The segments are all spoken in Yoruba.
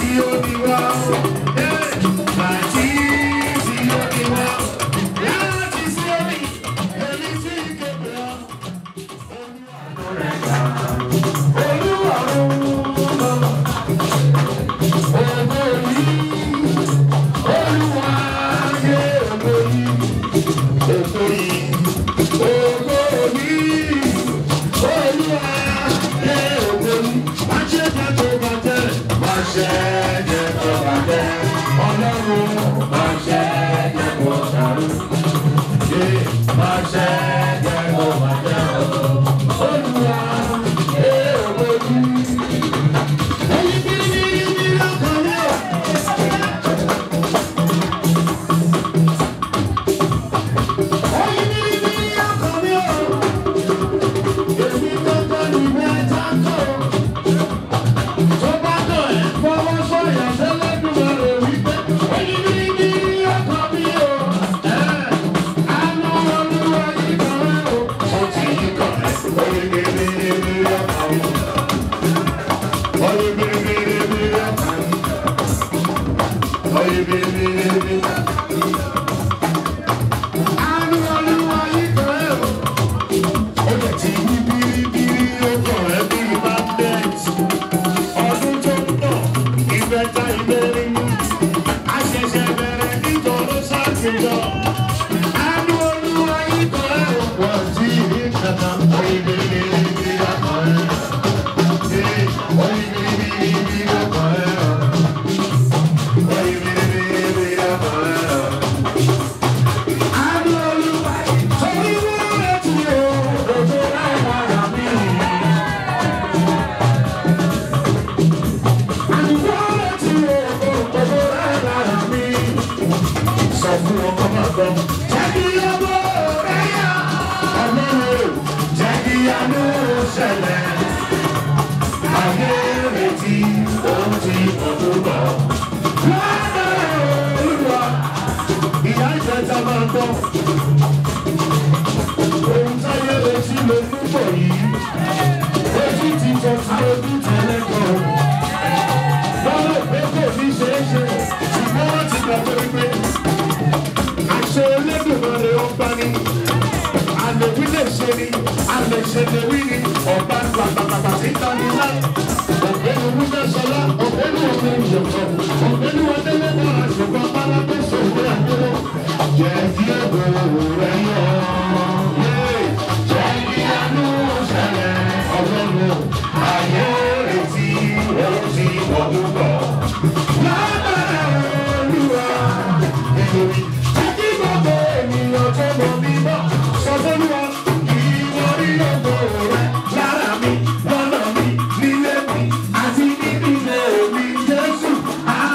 Lára mi, lọ́nà mi, nílé mi, àti níbi ilé mi, Jésù, á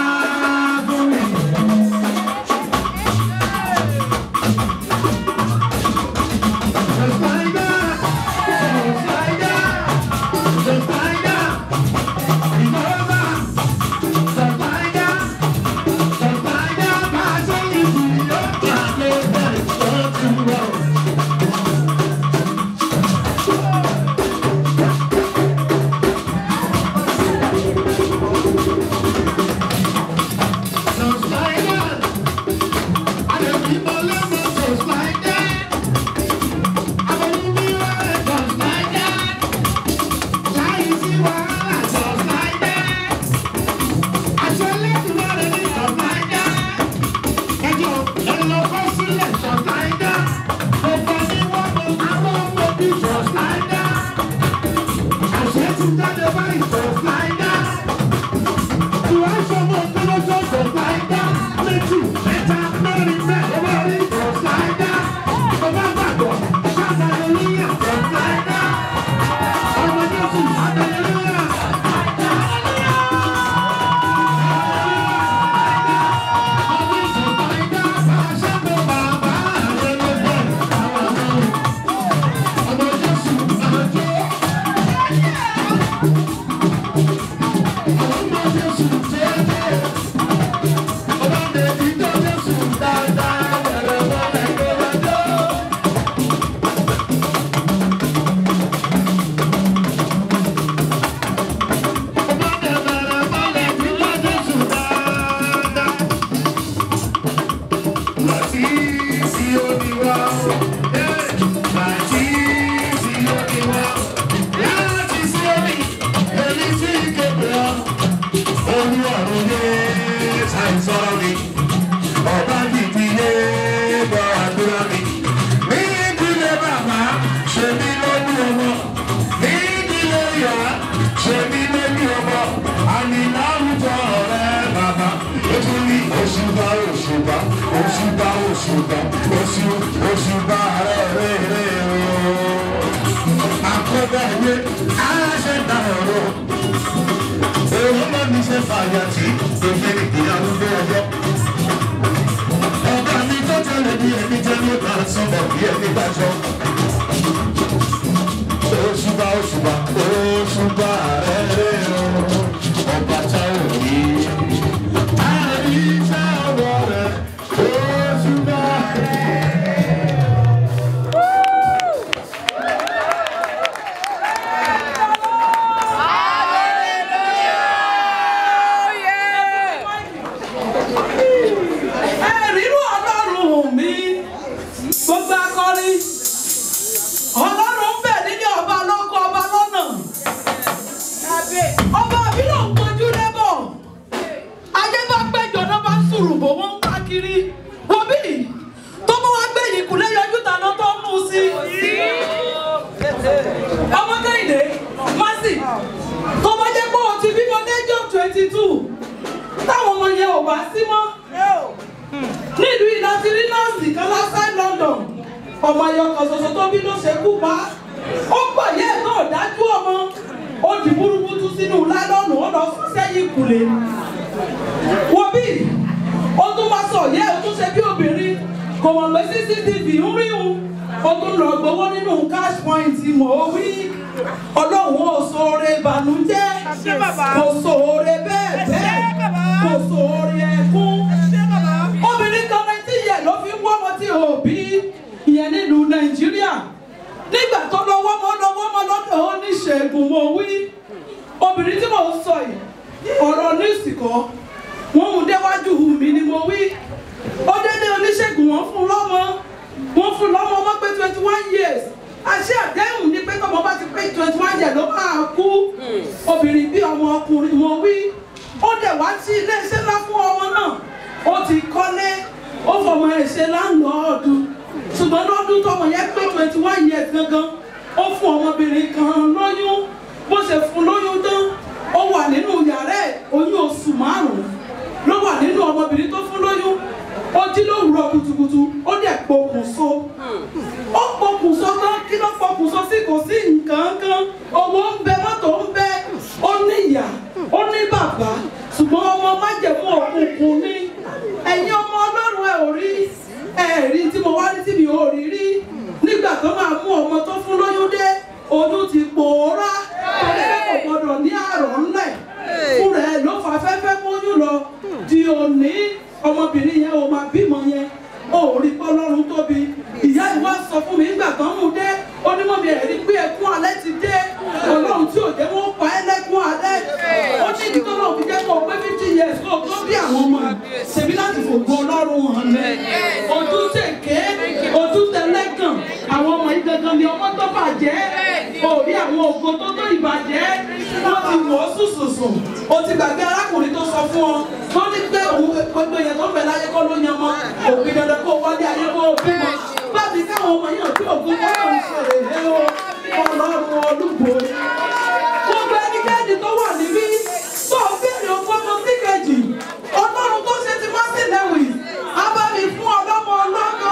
olú ọ̀run yé ṣàìsọ̀rọ̀ mi ọba dìdí yé gbọ́ àdúrà mi. ní ìdílé bàbá ṣe mí lójú ọmọ ní ìdílé ìyá ṣe mí lójú ọmọ àmì láwùjọ ọ̀rẹ́ bàbá ètò ní òṣùbà òṣùbà òṣùbà òṣùbà oṣù òṣùbà rẹ̀ rẹ̀ rẹ̀ ooo. àkọ́bẹ̀ ìwé aláṣẹ dàrọ̀ òun náà ní ṣe fàyà tí òfin ìyàwó gbé ọjọ́. ọba mi tó tẹ̀lé bí ẹni jẹ́ ló bá sọ̀rọ̀ bí ẹni bá jọ. Òṣùbà òṣùbà òṣùbà rẹ̀ rẹ̀ o, ọba tá ò ní. Àríṣà ọwọ́ rẹ̀ òṣùbà rẹ̀. ẹ̀rínú ọlọ́run mi gbogbo akọrin ọlọ́run ń bẹ̀ nílé ọba lóko ọba lọ́nà ọba mi ló ń kojú lẹ́bọ̀ ayé bá péjọ náà bá sùrù bò wọ́n ń ká kiri wọ́n bí tó bá wá gbé yìí kúlẹ̀ yọjú tàná tó ń mú sí ọmọ kẹ́hìndé masi tó bá jẹ́ pé o ti bímọ lẹ́jọ́ twenty two táwọn ọmọ yẹn ò bá sí mọ́ nílùú ìlàtí rí nọ́ọ̀sì kan lásán London ọmọ ayọkọ ṣoṣo tó bí ló ṣe kú pa ó pàyẹ náà dájú ọmọ ó di burúkutu sínú lálọ́nù ó lọ sún sẹ́yìn ìkùlé wo bí ó tún wá sọ yẹ ó tún ṣe bí obìnrin kò mọ̀ pé cctv ń rí òun ó tún lọ gbowó nínú cash point mọ̀ ó wí ọlọ́run ò sóore ìbànújẹ́ kò sóore bẹ́ẹ̀ bẹ́ẹ̀ kò sóore ẹkún obìnrin kan nineteen years ló fi ń wọ́ ọmọ tí ò bí ìyẹn nílùú nàìjíríà nígbà tó lọ wọ́mọ lọ wọ́mọ lọ́dọ̀ oníṣègùn mo wí obìnrin tí mò ń sọ yìí ọ̀rọ̀ níìsì kọ́ wọ́n mú déwájú mi ni mo wí ó dédé oníṣègùn wọ́n fún lọ́mọ wọ́n fún lọ́mọ ọmọ pé twenty one years àṣé àdéhùn ni pé tọmọ bá ti pé twenty one years ló máa kú obìnrin bí ọmọ ọkùnrin mo wí ó dẹ̀ wá sí iléeṣẹ́ ńlá fún ọmọ náà ó ti kọ́lé ó fọmọ ẹ̀ ṣe láńlọ́ọ̀dù ṣùgbọ́n lọ́dún tọmọ yẹn pé twenty one years gangan ó fún ọmọbìnrin kan lóyún bó ṣe fún lóyún tán ó wà nínú yàrá ẹ̀ oyún oṣù márùn-ún ló wà nínú ọmọbìnrin tó fún lóyún ó jí lówùúrọ̀ kùtùkùtù ó dẹ̀ pokùnso ó pokùnso tán kí ló pokùnso sí kò sí nǹkan kan owó ń bẹ mọ́tò ń bẹ ó ní ìyá ó ní bàbá ṣùgbọ́n ọmọ májẹ̀mú òkùnkùn ní ẹ̀yin ọmọ ọlọ́run ẹ̀ ò rí ẹ̀ rí tí mo wá rí tí mi ò rí rí nígbà tó máa mú ọmọ tó fún lóyún dé oyún ti pòórá ọlẹ́rẹ́ kò gbọdọ̀ ní àrọ̀ ńlẹ̀ fún rẹ̀ ló fa fẹ́fẹ́ móyún lọ di òní ọmọbìnrin yẹn ò máa bímọ yẹn ó rí pọ́lọ́run tóbi ìyá ìwà sọ fún mi nígbà tó ń mú dé onímọ̀bí ẹ̀rí pé ẹkún alẹ́ ti dé ọlọ́run tí ò jẹ́ wọ́n pa ẹ́ lẹ́kún alẹ́ ó ní ìdí tó lọ́ọ̀ fi jẹ́ kó o pé fifty years kó o tó bí àwọn ọmọ ṣèbí láti fògo ọlọ́run hàn mẹ́ ojú tèké ojú tẹlẹ́gàn àwọn ọmọ yìí gangan ni ọmọ tó bàjẹ́ òrí àwọn ògo tó tó ìbàjẹ́ wọ́n ti wọ̀ ọ́ sùsùsùn o ti gbàgbé arákùnrin tó sọ fún ọ tó ní pé òun gbogbo èèyàn tó ń bẹ láyé kọ́ ló yan mọ́ òbí dandan kó wálé ayé kó o bímọ bábí káwọn ọmọ yàn tí ògùn kọ́kọ́ ń ṣe èlé o ọlọ́run olúbo gbogbo ẹnikẹ́ni tó wà níbí tó o béèrè ogún ọmọ sí kejì ọlọ́run tó ṣe ti mọ́sí lẹ́wì abámi fún ọlọ́mọ ọlọ́mọ.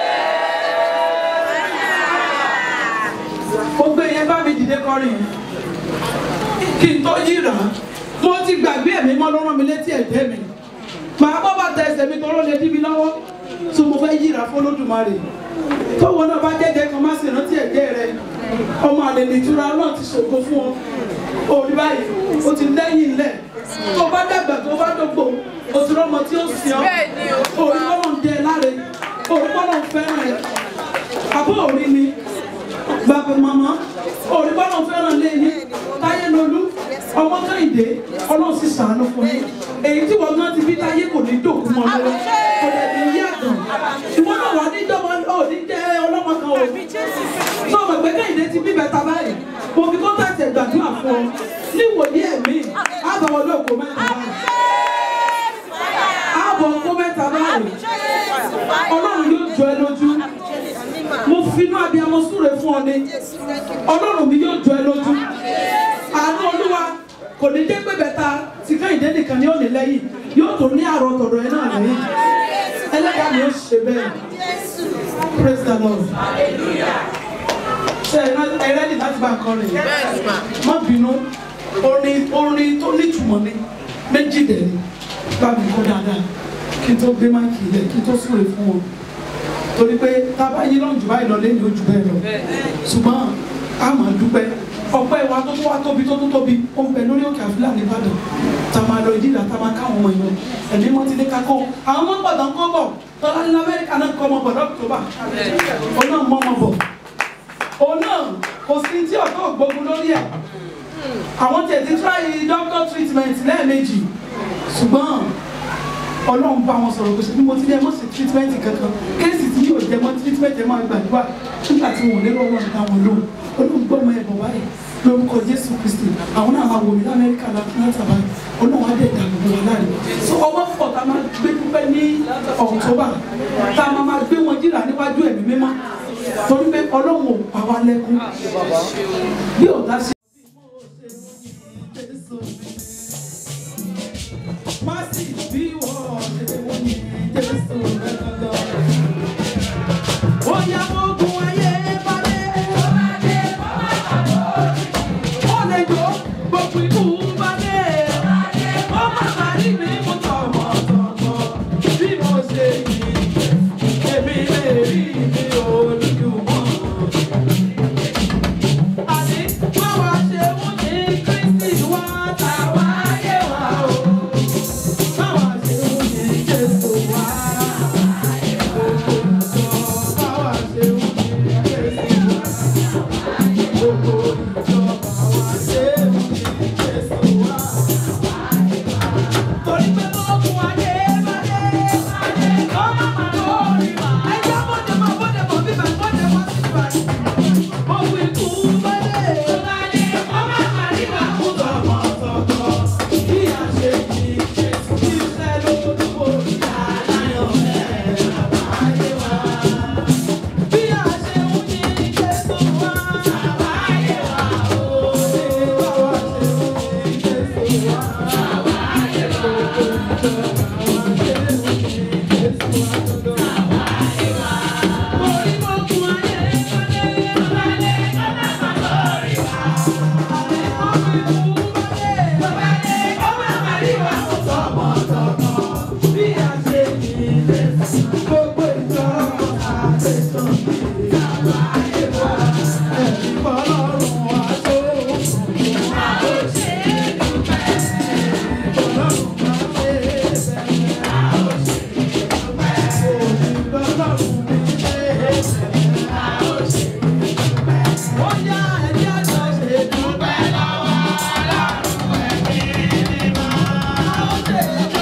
gbogbo èèyàn bá mi dìde kọrin kí n tó yíra mo ti gbàgbé ẹ̀mí mọ́ ló rán mi létí ẹ̀jẹ̀ mi màá bọ́ bàtà ẹsẹ̀ mi tọ́lọ́ lè dí mi lọ́wọ́ tó mo fẹ́ yíra fọlọ́dúnmarè tọ́wọ́ náà bá jẹ́jẹ́ kan má sì rántí ẹ̀jẹ̀ rẹ ọmọ àlè nìtura náà ti ṣògo fún ọ òrí báyìí o ti lẹ́yìn ilẹ̀ tó bá dàgbà tó bá dógbò o ti rọ́mọ tí ó sìn ọ́ òrí kọ́nà ń dẹ láre òrí kọ́nà ń fẹ́ràn ẹ̀ àbọ̀ òrí ni bàbá màmá òrí kọ́nà ń fẹ́ràn lẹ́yìn táyé lolú ọmọ kẹ́hìndé ọlọ́run sì sàánú fún yín èyí tí wọ́n gán ti bí táyé kò ní dòkú mọ́ lọ́wọ́ kò lè ní yí àgàn ìwọ́n náà wà ní ìjọba òní jẹ́ ọlọ́mọ kan ò tó o mọ̀ pé kẹ́hìndé ti bí bẹ́ta báyìí mo fi kọ́ńtàtì ẹ̀gbàdúrà fún ọ níwòye ẹ̀mí àbáwọ̀ lóko mẹ́ta báyìí finú abiyamọ súre fún ọ ni ọlọ́run mi yóò jọ ẹ lójú àánú olúwa kò ní dé pé bẹ́ta tí kẹ́hìndé nìkan ni ó ní lẹ́yìn yóò tó ní àrò tọ̀dọ̀ ẹ náà lẹ́yìn ẹlẹ́dàá mi ó ṣe bẹ́ẹ̀ praise the lord ṣe ẹ rẹ́dì láti bá nǹkan rìn má bínú orin orin tó nítumọ̀ ni méjì dẹ̀ ni bá mi kó dáadáa kí n tó gbé máìkì ilẹ̀ kí n tó súre fún wọn torí pé tá a bá yín lọ́njù báyìí lọ lẹ́yìn ojú bẹ́ẹ̀ lọ ṣùgbọ́n a máa dúpẹ́ ọpẹ́ wa tó tó wá tóbi tó tó tóbi ó ń bẹ lórí òkè àfúlà nìbàdàn tá a máa lọ ìdílà tá a máa káwọn ọmọ ìlú ẹ̀mí wọn ti dé ká kọ́ àwọn ọmọ gbọ̀dọ̀ ń kọ́ bọ̀ tọ́lá ní amẹ́ríkà náà kọ́ ọmọ bọ̀ lọ́kùtọ́bà òun náà mọ́ ọmọ bọ̀ òun náà kò sí tí ọ̀tọ̀ ògbógun lórí ẹ̀ àwọn tẹ̀ ti try doctor treatment lẹ́ẹ̀mejì ṣùgbọ́n ọlọ́run bá wọn sọ̀rọ̀ gbèsè bí mo ti ní ẹ mọ̀ sí treatment kankan kéèsì tí yóò jẹ mọ́ treatment ẹ máa gbàdúrà nígbà tí wọn ò lérò wọn nǹkan wọn lóhùn olóhùn gbọ́ ọmọ ẹ̀ bọ̀ báyìí lórúkọ jésù kristi àwọn náà máa wò mí lamẹ́ríkà láti báyìí olóhùn adé ìdàgbò wọn láàrin so ọwọ́ pọ̀ tá a máa gbé dúpẹ́ ní october tá a máa máa gbé wọn jìrà níwájú ẹ̀mí mímọ́ torí pé ọlọ́run ò pa wá lẹ́kún bí ọ̀tá ṣe. Má sì bí wọ́n ṣe wọ́n ní Jésù rẹ̀ gangan. Ó yá ogun ayé balẹ̀. Ó lè jó gbogbo ikú balẹ̀. Ó má má rí mi mú tọmọtọmọ. Bí mo ṣe yìí, èmi lè rí mi olùdùmọ̀. Àní má wá ṣe wọ́n ní Kristi wá tàwa yé wa o. Má wá ṣe wọ́n ní Jésù wá. Yeah.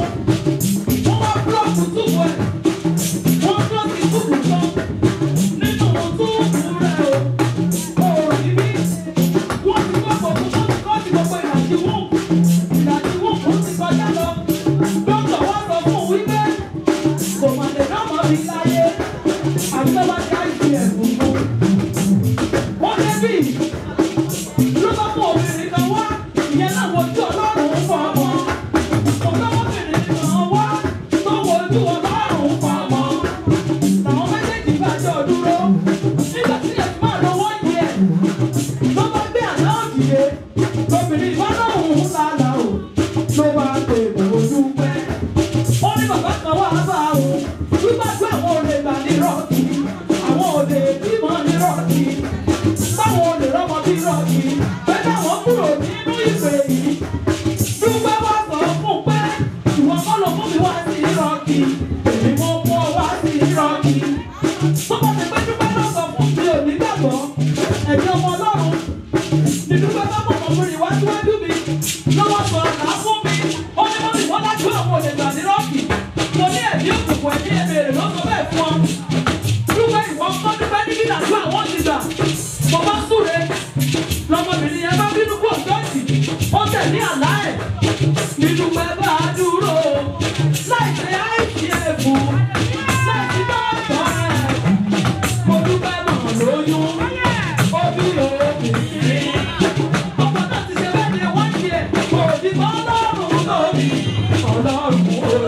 wọ́n wá búlọ́ọ̀kù túbú ẹ̀ wọ́n búlọ́ọ̀kì túbú kan nínú túbú rẹ̀ o ò rí bí wọ́n ti kọ́ gbogbo wọ́n ti kọ́ ti gbogbo ìdajì wọ́n ìdajì wọ́n kò ti kọjá lọ dókítà wá sọ fún un wípé kò mà lè dámọ̀ mi láyé àbí tó bá ti àìsí ẹ̀bùn fún wọ́n débì ló bá fún obìnrin kan wá ìyẹn náà wojú ọlọ́run fún ọmọ ọ̀dọ́mọbìnrin kan wá tó wojú ọlọ́run fún ọmọ làwọn méjèèjì bá jọ dúró nígbà tí ẹ̀ máa lọ wọ́n yẹ ló bá gbé àná òdìdé lóbìnrin bá lóhùn lálá o ló bá pè ojú pẹ́ ó ní bàbá kan wá bá òun wípé pé àwọn olè gbà ní rọ́ọ̀kì àwọn olè bímọ ní rọ́ọ̀kì báwọn olè rọ́mọ bí rọ́ọ̀kì pé káwọn kúrò nínú ìpè yìí dúpẹ́ wá sọ fún pé ìwọ kọ́ ló mú mi wá sí rọ́ọ̀kì èmi mo mú ọ wá sí rọ́ọ̀kì tó bá ti pé dúpẹ́ lọ sọ fún mi ò ní gbàgbọ́ ẹ̀mí ọmọ ọlọ́run ní dúpẹ́ bá mọ̀ ọmọbìnrin wá síwájú mi lọ́wọ́ sọ ọ̀nà fún mi ó ní wọ́n ti wọ́n lájú àwọn olè gbà ní rọ́ọ̀kì mo ní ẹ̀mí òkùnkùn ẹ̀mí ẹ̀mẹ̀rẹ̀ lọ́sọ̀ bẹ́ẹ̀ fún ọ dúpẹ́ ìwọ kọ́ dúpẹ́ ní kí nàdúrà wọ́n ti gbà mo bá súre lọmọbìnrin yẹn bá bínú kú ọ̀dọ́ọ̀tì ó tẹ̀lé àlá ẹ̀ nínú pẹ́ bá a dúró láì ṣe àìsí ẹ̀bù láì sí dọ́ọ̀tọ̀ ẹ̀ mo dúpẹ́ mọ̀ lóyún ó bí obìnrin ọmọ náà ti ṣe bẹ́ẹ̀ ni wọ́n ṣe kò ní mọ́ ọlọ́run lórí ọlọ́run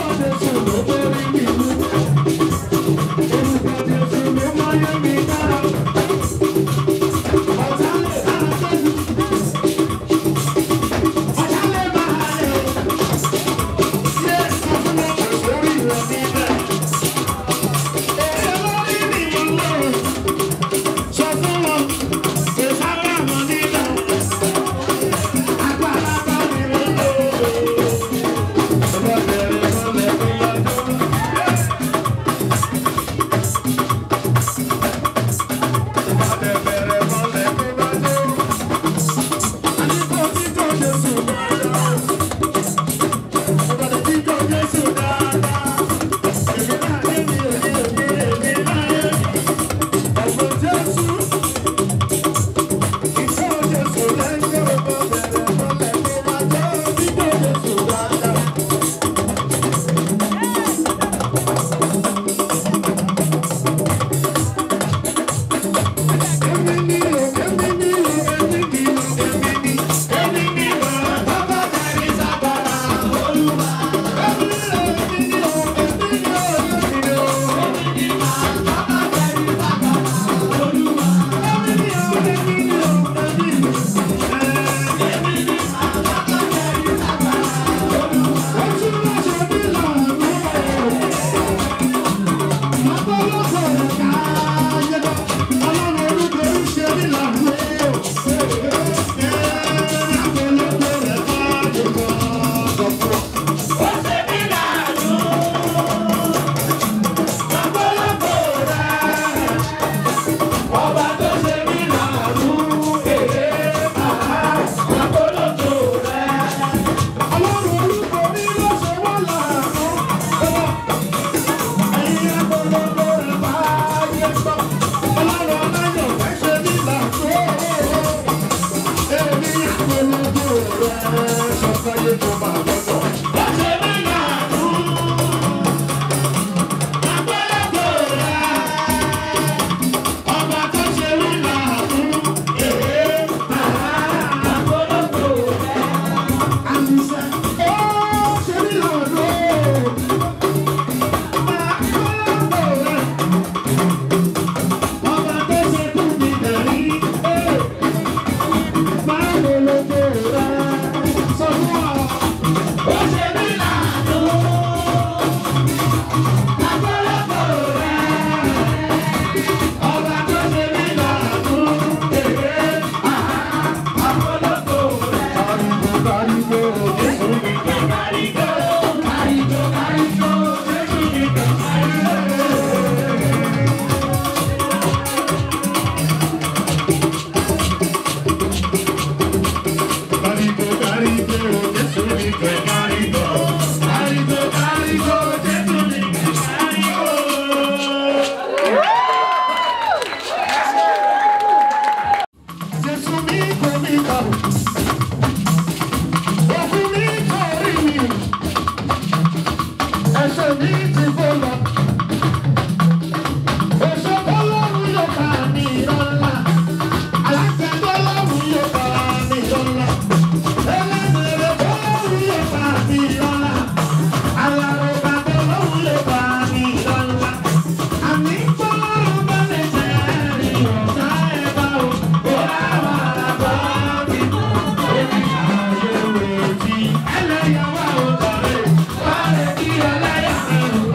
Ẹlẹ́yàwó ọ̀tọ̀rẹ́, wàá rẹ̀ kí ẹlẹ́yàwó.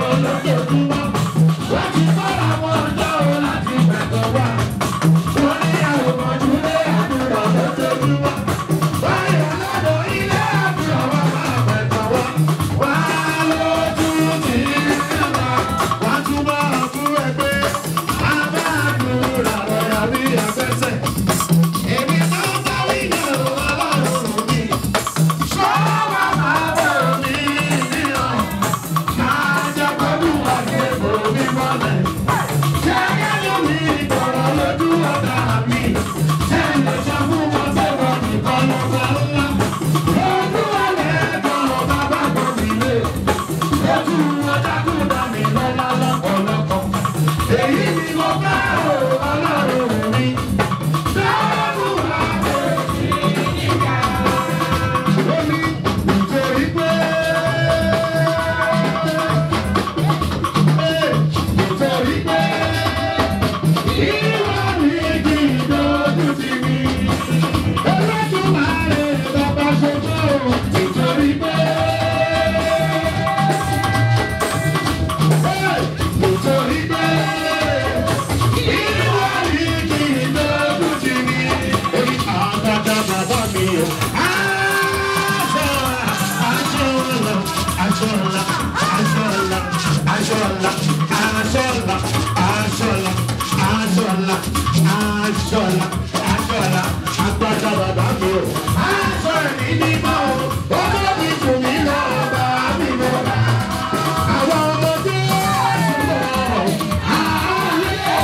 aṣọla aṣọla aṣọla aṣọla aṣọla aṣọla agbada bàbá mi o. aṣọ ẹ̀mí mímọ́ o ọjọ́ mi jù mí lọ bá mi mọ́. àwọn ọmọdé ṣùgbọ́n àárẹ̀.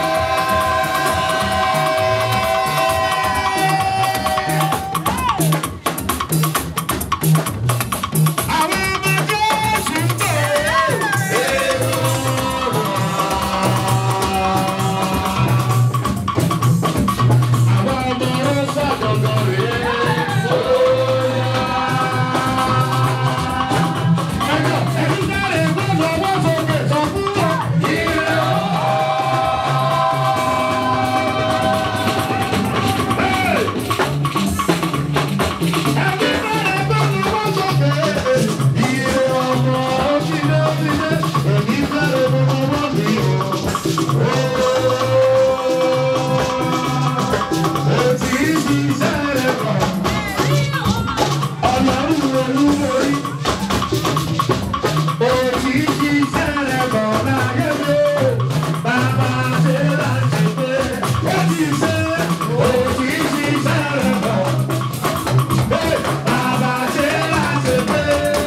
àwọn ọmọdé ṣùgbọ́n. àwọn ọmọ rẹ̀ ṣàjọyọ̀ rẹ̀. ẹjọ́ ẹni sáré gbọ́dọ̀ wọ́n sókè sọ fún wọn. ire o. ẹni sáré gbọ́dọ̀ wọ́n sókè. ire ọmọ òṣìlẹ̀ òṣìlẹ̀ ẹni sáré gbọ́dọ̀ wọ́n mi o. Ó ti ṣiṣẹ́ rẹ̀ kàn. Ọlọ́run olúborí. Ó ti ṣiṣẹ́ rẹ̀ kàn láyé mi. Bàbá ṣe láti pé. Ó ti ṣe, ó ti ṣiṣẹ́ rẹ̀ kàn. Bàbá ṣe láti pé.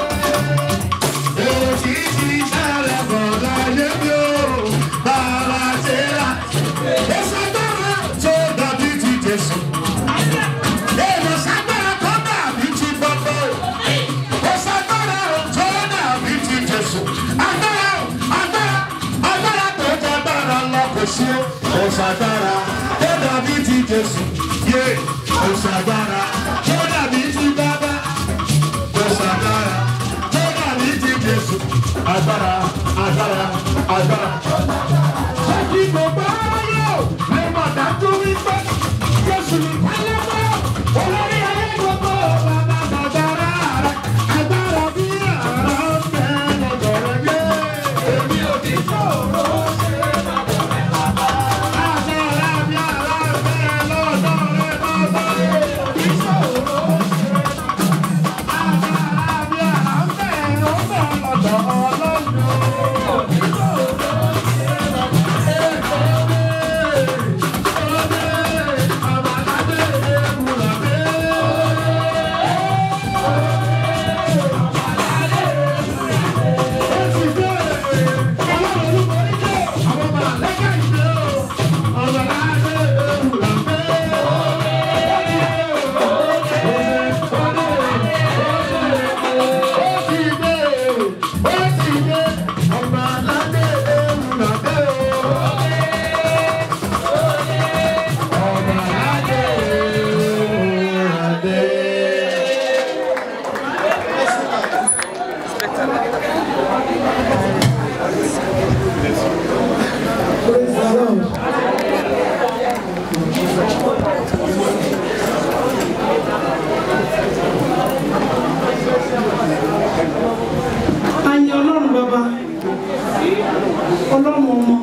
Ó ti ṣiṣẹ́ rẹ̀ kàn láyé mi o. Bàbá ṣe láti pé. Ó sọ dára tó dàbí ti Jésù. Èèmọ̀ ságbára tó dàbí ti gbogbo. Ó ságbára tó dàbí ti Jésù. Agbára agbára agbára tó jẹ agbára lọ kò sí o. Ó ságbára tó dàbí ti Jésù. Yé ó ságbára tó dàbí ti bàbá. Ó ságbára tó dàbí ti Jésù. Agbára agbára agbára. Ṣé kí gbogbo ayé o lè mọ̀ dájú wípé Jésù ní pálẹ́pẹ́ olórí ayé gbogbo bàbá bàbára rẹ̀ agbára bí àrà ń bẹ lọ́dọ̀ rẹ̀ yé. Èmi ò ní ṣòro ṣe lọ́dọ̀ rẹ̀ bàbá. Agbára bí àrà ń bẹ lọ́dọ̀ rẹ̀ bàbá. Èmi ò ní ṣòro ṣe agbára bí àrà ń bẹ lọ́dọ̀ Ọlọ́run. Èmi ò ní ṣòro Praise the Lord. Àyìn ọlọ́run bàbá ọlọ́run ọmọ